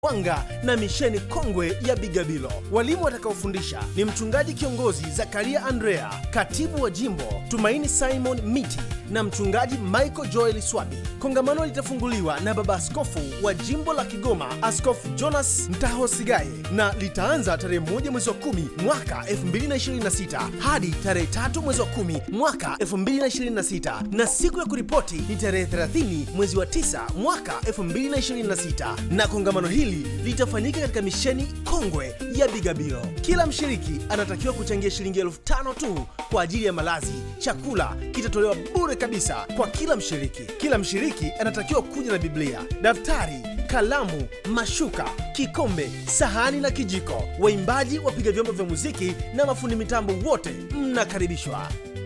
Wanga na misheni kongwe ya Bigabilo. Walimu watakaofundisha ni mchungaji kiongozi Zakaria Andrea, katibu wa jimbo Tumaini Simon Miti na mchungaji Michael Joel Swabi. Kongamano litafunguliwa na baba askofu wa jimbo la Kigoma, Askofu Jonas Mtahosigaye, na litaanza tarehe moja mwezi wa kumi mwaka 2026 hadi tarehe tatu mwezi wa kumi mwaka 2026 na siku ya kuripoti ni tarehe 30 mwezi wa 9 mwaka 2026 na kongamano hili litafanyika katika misheni kongwe ya Bigabilo. Kila mshiriki anatakiwa kuchangia shilingi elfu tano tu kwa ajili ya malazi. Chakula kitatolewa bure kabisa kwa kila mshiriki. Kila mshiriki anatakiwa kuja na Biblia, daftari, kalamu, mashuka, kikombe, sahani na kijiko. Waimbaji, wapiga vyombo vya muziki na mafundi mitambo wote mnakaribishwa.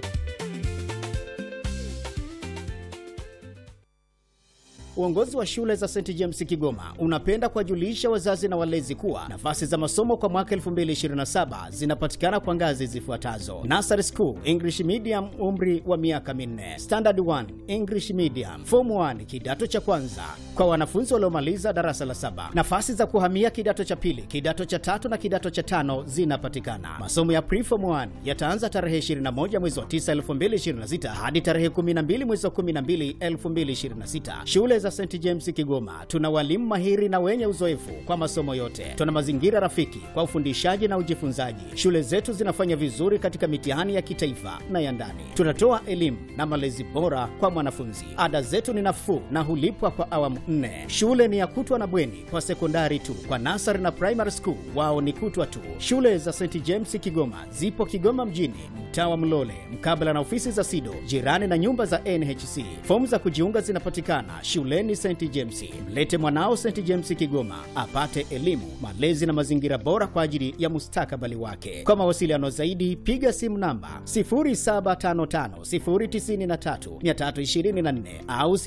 Uongozi wa shule za St James Kigoma unapenda kuwajulisha wazazi na walezi kuwa nafasi za masomo kwa mwaka 2027 zinapatikana kwa ngazi zifuatazo: Nursery School English Medium, umri wa miaka minne; Standard 1 English Medium; Form 1 kidato cha kwanza kwa wanafunzi waliomaliza darasa la saba. Nafasi za kuhamia kidato cha pili, kidato cha tatu na kidato cha tano zinapatikana. Masomo ya Preform 1 yataanza tarehe 21 mwezi wa 9 2026 hadi tarehe 12 mwezi wa 12 2026. Shule za St James Kigoma tuna walimu mahiri na wenye uzoefu kwa masomo yote. Tuna mazingira rafiki kwa ufundishaji na ujifunzaji. Shule zetu zinafanya vizuri katika mitihani ya kitaifa na ya ndani. Tunatoa elimu na malezi bora kwa mwanafunzi. Ada zetu ni nafuu na hulipwa kwa awamu nne. Shule ni ya kutwa na bweni kwa sekondari tu. Kwa nasari na primary school wao ni kutwa tu. Shule za St James Kigoma zipo Kigoma mjini, mtaa wa Mlole, mkabala na ofisi za SIDO, jirani na nyumba za NHC. Fomu za kujiunga zinapatikana shuleni St James. Mlete mwanao St James Kigoma apate elimu, malezi na mazingira bora kwa ajili ya mustakabali wake. Kwa mawasiliano zaidi, piga simu namba 0755093324 au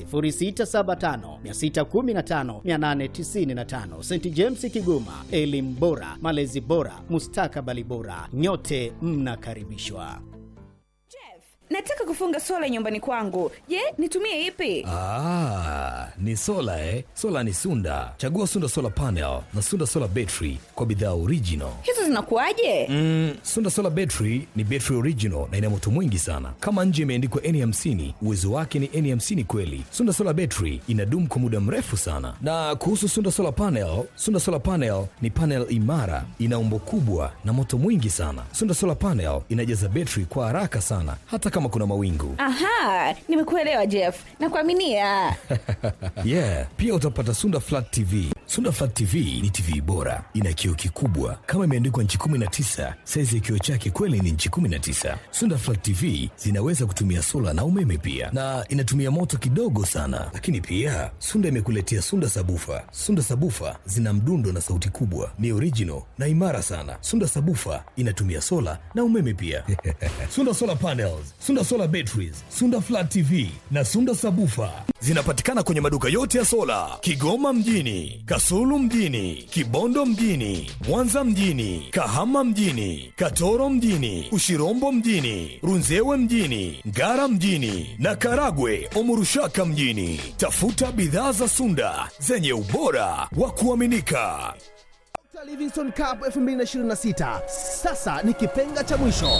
0675615895. St James Kigoma, elimu bora, malezi bora, mustakabali bora. Nyote mnakaribishwa. Nataka kufunga sola nyumbani kwangu. Je, nitumie ipi? Ah, ni sola eh? Sola ni Sunda. Chagua Sunda Solar Panel na Sunda Solar Battery kwa bidhaa original. Hizo zinakuwaje? Mm, Sunda Solar Battery ni battery original na ina moto mwingi sana. Kama nje imeandikwa N50, uwezo wake ni N50 kweli. Sunda Solar Battery inadumu kwa muda mrefu sana. Na kuhusu Sunda Solar Panel, Sunda Solar Panel ni panel imara, ina umbo kubwa na moto mwingi sana. Sunda Solar Panel inajaza battery kwa haraka sana hata kama kuna mawingu. Aha, nimekuelewa Jeff. Nakuaminia. yeah, pia utapata Sunda Flat TV. Sunda Flat TV ni TV bora, ina kioo kikubwa kama imeandikwa nchi 19. Saizi ya kioo chake kweli ni nchi 19. Sunda Flat TV zinaweza kutumia sola na umeme pia, na inatumia moto kidogo sana. Lakini pia Sunda imekuletea Sunda Sabufa. Sunda Sabufa zina mdundo na sauti kubwa, ni original na imara sana. Sunda Sabufa inatumia sola na umeme pia. Sunda Solar Panels, Sunda Solar Batteries, Sunda Flat TV na Sunda Sabufa zinapatikana kwenye maduka yote ya sola Kigoma mjini, Kasulu mjini, Kibondo mjini, Mwanza mjini, Kahama mjini, Katoro mjini, Ushirombo mjini, Runzewe mjini, Ngara mjini na Karagwe Omurushaka mjini. Tafuta bidhaa za Sunda zenye ubora wa kuaminika. Dr. Livingstone Cup 2026 sasa ni kipenga cha mwisho.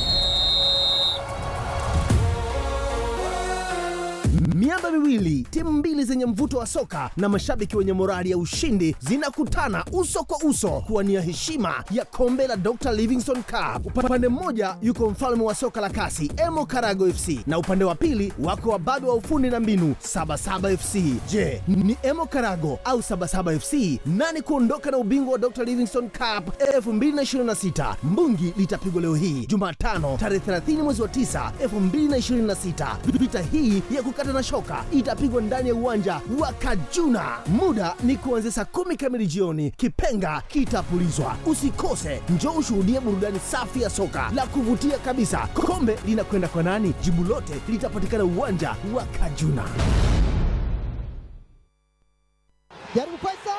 Miamba miwili, timu mbili zenye mvuto wa soka na mashabiki wenye morali ya ushindi zinakutana uso kwa uso kuwania heshima ya kombe la Dr. Livingstone Cup. Upande mmoja yuko mfalme wa soka la kasi Emo Karago FC na upande wa pili wako wababe wa ufundi na mbinu Sabasaba FC. Je, ni Emo Karago au Sabasaba FC nani kuondoka na ubingwa wa Dr. Livingstone Cup 2026? Mbungi litapigwa leo hii Jumatano tarehe 30 mwezi wa 9 2026. Vita hii ya kukata na shoka itapigwa ndani ya uwanja wa Kajuna. Muda ni kuanzia saa kumi kamili jioni. Kipenga kitapulizwa. Usikose, njoo ushuhudie burudani safi ya soka la kuvutia kabisa. Kombe linakwenda kwa nani? Jibu lote litapatikana uwanja wa Kajuna. Jaribu Faisal!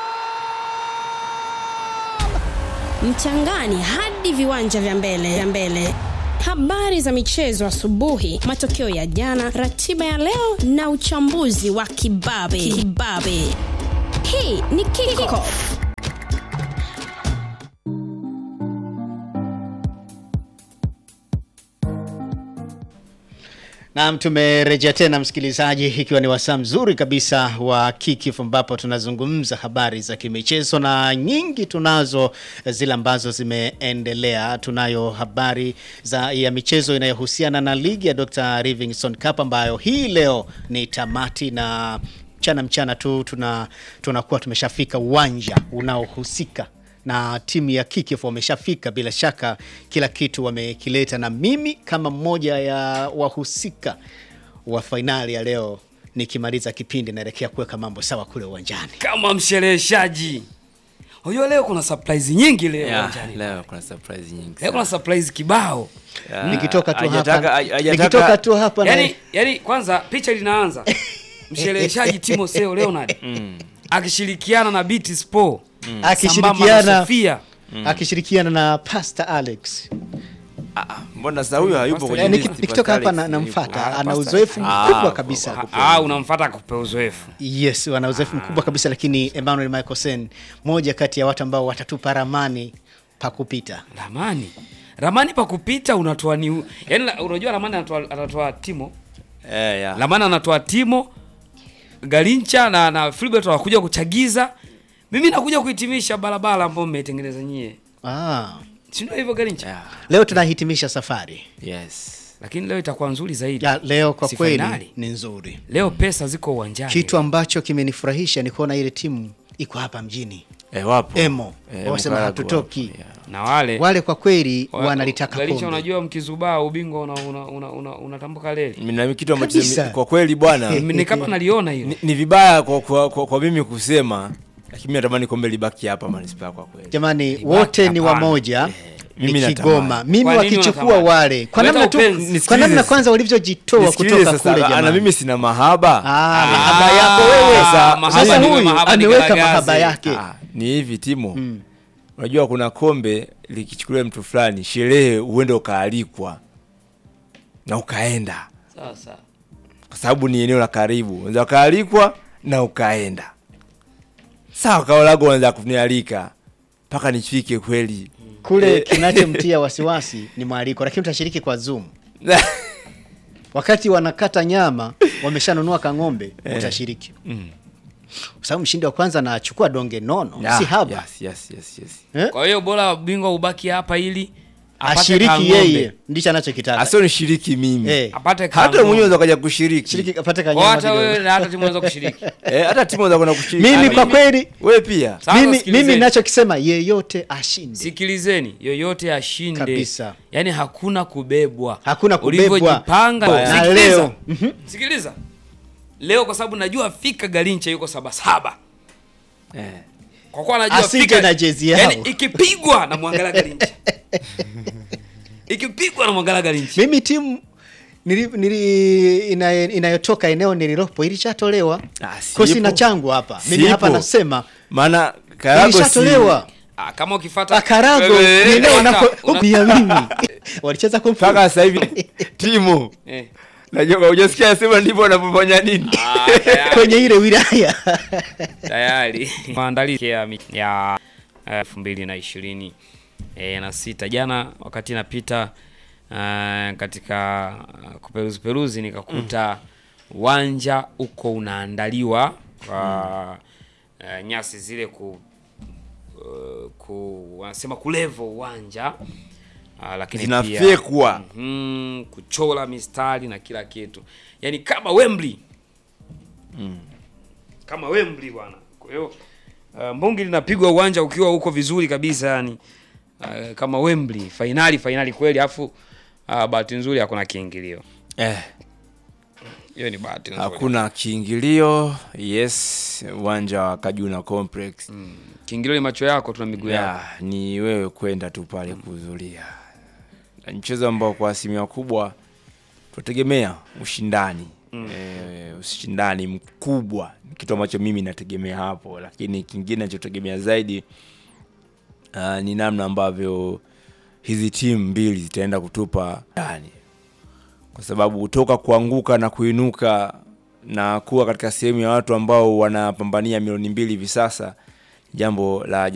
mchangani hadi viwanja vya mbele vya mbele habari za michezo asubuhi matokeo ya jana ratiba ya leo na uchambuzi wa kibabe kibabe hii ni kickoff Naam, tumerejea tena msikilizaji, ikiwa ni wasaa mzuri kabisa wa Kickoff ambapo tunazungumza habari za kimichezo na nyingi tunazo zile ambazo zimeendelea. Tunayo habari za ya michezo inayohusiana na ligi ya Dr. Livingstone Cup ambayo hii leo ni tamati na mchana mchana tu tuna tunakuwa tumeshafika uwanja unaohusika na timu ya Kickoff wameshafika, bila shaka kila kitu wamekileta, na mimi kama mmoja ya wahusika wa fainali ya leo, nikimaliza kipindi naelekea kuweka mambo sawa kule uwanjani. kama mshereheshaji. Unajua leo kuna surprise nyingi leo Yeah, uwanjani. leo kuna surprise nyingi. Leo kuna sana. surprise kibao. Yeah, Nikitoka tu hajataka- hapa, hajataka- nikitoka tu hapa na Yaani yaani kwanza picha linaanza. Mshereheshaji Timo Seo Leonard akishirikiana na BT Sport. sambamba na akishirikiana Sofia. akishirikiana na Pastor Alex. Ah, ah, mbona sasa huyo hayupo kwenye Eh, list, niki- nikitoka Pastor hapa na- Alex namfuata, hayupo. ana Ah, uzoefu Pastor- mkubwa Ah, kabisa. kwa- Ah, unamfuata kupe uzoefu. Yes, wana uzoefu mkubwa kabisa, lakini Emmanuel Michael Sen, moja kati ya watu ambao watatupa ramani pa kupita. Ramani. Ramani pa kupita unatoa ni yaani la- unajua Ramani anatoa anatoa Timo. Eh, yeah. Ramani anatoa Timo Galincha na na Filbert wanakuja kuchagiza. Mimi nakuja kuhitimisha barabara ambayo mmeitengeneza nyie. Ah, Si ndio hivyo Galincha? Yeah. leo tunahitimisha safari Yes. Lakini leo itakuwa nzuri zaidi. ya leo, kwa Si kweli fainali. ni nzuri. Leo pesa ziko uwanjani. Kitu ambacho kimenifurahisha ni kuona ile timu iko hapa mjini Eh, wapo. Emo Eh, wasema Mkaragu hatutoki. wapo, yeah. na wale Wale kwa kweli wa- wanalitaka Galincha, kombe. unajua mkizubaa ubingwa una una una, una, unatambuka leli. Mimi na kitu ambacho Kabisa. mimi- kwa kweli bwana Mimi ni kama naliona hiyo. ni, ni vibaya kwa, kwa, kwa, kwa mimi kusema lakini mimi natamani kombe libaki hapa manispaa kwa kweli. Jamani, Ibaki wote ni hapana. wamoja mimi ni natamani. Kigoma. Mimi Kwa nini wakichukua unatamani? wale kwa Leta namna tu, upenzi. kwa namna Nisikilize. kwanza walivyojitoa Nisikilize kutoka sasa, kule ah, na jamani. mimi sina mahaba. Ah, Ah, mahaba yako wewe. sasa- mahaba Sasa ni- huyu mahaba ni ameweka garagaze. mahaba yake. Ah, ni hivi Timo. Unajua kuna kombe likichukuliwa mtu fulani, sherehe uende ukaalikwa na ukaenda, Sasa kwa sababu ni eneo la karibu, unaweza ukaalikwa na ukaenda. Sawa, kao lako unaweza kunialika mpaka nifike kweli Kule kinachomtia wasiwasi ni mwaliko, lakini utashiriki kwa Zoom. Wakati wanakata nyama wameshanunua kang'ombe, utashiriki kwa sababu mshindi wa kwanza anachukua donge nono, Ah, si haba Yes, yes, yes, yes. eh? kwa hiyo bora ubingwa ubaki hapa ili apate ashiriki kang'ombe. yeye, ndicho anachokitaka Asio nishiriki mimi Eh. Apate hata kang'ombe. mwenyewe unaweza kaja kushiriki shiriki apate Kwa kanyama hata wewe kidogo. na hata timu unaweza kushiriki. eh, hata timu unaweza kwenda kushiriki Mimi Ah, kwa kweli wewe pia Sasa mimi, sikilizeni. mimi ninachokisema yeyote ashinde. Sikilizeni, yoyote ashinde. Kabisa. Yaani hakuna kubebwa. Hakuna kubebwa. Ulivyojipanga. Na Sikiliza. leo. Sikiliza. Leo kwa sababu najua fika Galincha yuko saba saba. eh. Kwa kuwa najua Asije fika na jezi yao. Yaani ikipigwa na mwangalia Galincha. ikipigwa na mwangalia Galincha. Mimi timu nili, nili, ina, inayotoka eneo nililopo ilishatolewa Ah, sipo. kosi na changu hapa. Mimi Sipo. hapa nasema maana Karago si ilishatolewa. Ah, kama ukifuata Akarago Wewe, ni eneo una- nako una- ubia mimi. Walicheza kwa mpaka sasa hivi timu Eh. najua hujasikia sema ndivyo wanavyofanya nini Ah, tayari. kwenye ile wilaya. tayari maandalizi ya mi- ya elfu mbili na ishirini e, na sita jana wakati napita uh, katika uh, kuperuzi peruzi nikakuta uwanja uko unaandaliwa kwa uh, nyasi zile ku, uh, ku wanasema kulevo uwanja uh, lakini pia zinafyekwa mm, kuchora mistari na kila kitu yaani kama Wembley kama Wembley bwana kwa hiyo uh, mbungi linapigwa uwanja ukiwa uko vizuri kabisa yani uh, kama Wembley fainali fainali kweli afu uh, bahati nzuri hakuna kiingilio eh, hiyo ni bahati nzuri hakuna kiingilio yes uwanja wa Kajuna Complex kiingilio ni macho yako tuna miguu yako yeah, ni wewe kwenda tu pale kuhudhuria Na ni mchezo ambao kwa asilimia kubwa tunategemea ushindani mm. e, ushindani mkubwa ni kitu ambacho mimi nategemea hapo lakini kingine nachotegemea zaidi uh, ni namna ambavyo hizi timu mbili zitaenda kutupa yani kwa sababu kutoka kuanguka na kuinuka na kuwa katika sehemu ya watu ambao wanapambania milioni mbili hivi sasa jambo la